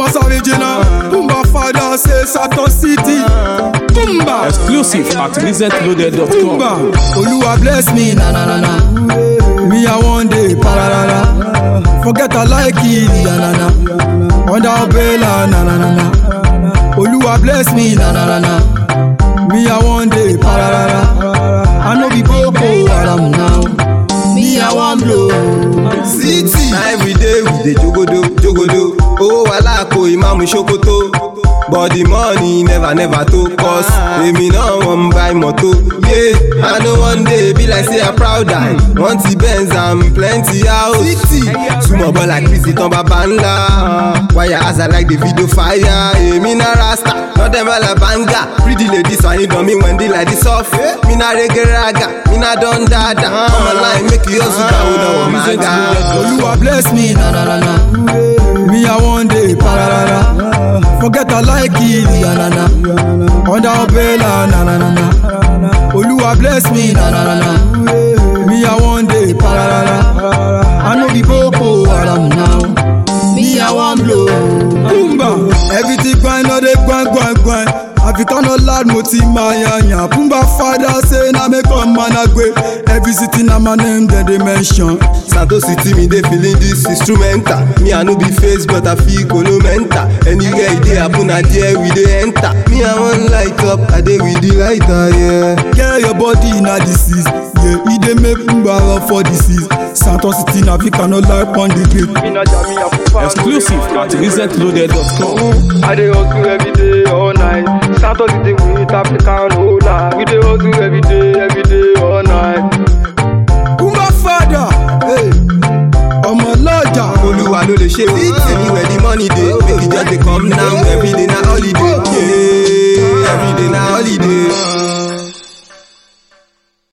original. Pumba father say Saturn City. Pumba. Exclusive at resetloaded.com. Pumba. Oluwa bless me, na na na na. Me I one day pararara. Forget I like it, ya na na. Under umbrella, na na na na. Oluwa bless me, na na na na. Me I one day pararara. I know be Boko Haram now. Me I want blow. city. na everyday we dey jogodo jogodo owó wàhálà kò ìmáàmù ṣòkòtò but the money never never to cause èmi náà wan buy moto yeah i no wan dey be like say i proud die want the benz and plenty house city small boy like Christy tán bàbá ńlá wire as i like the video fire èmi náà rasta not dem all banga pretty ladies wà ní dánmí wendy like the soft mi náà rege raga mi náà don dada ọmọ line make you hustle dáwọ́ náà wọ́n máa ga. Oluwa bless me, na na na na. Me I one day pararara. Forget I like it, ya na na. Under umbrella, na na na na. Oluwa bless me, na na na na. Me I one day pararara. I know be Boko Haram now. Me I want blow. Pumba, everything grind, no dey grind, grind, grind. African no lad mo ti ma yan yan. Pumba father say na me come man agbe. Every city na my name dem dey mention. Santo City me dey feeling this instrumental. Me I no be face but I feel kolo mental. Anywhere e dey happen na there we dey enter. Me I wan light up, I dey with the lighter, yeah. Get your body na disease. Yeah, e dey make Pumba run for disease. Santos City na African no like on the beat. Exclusive at resetloaded.com. I dey hustle every day, all night. Santos City with African whole night. We dey hustle every day, every day, all night. Pumba father, hey, ọmọ lọ́jà. Olúwa ló lè ṣe o. Anywhere the money dey, make e just dey come now. Everyday na holiday, yeah. Everyday na holiday.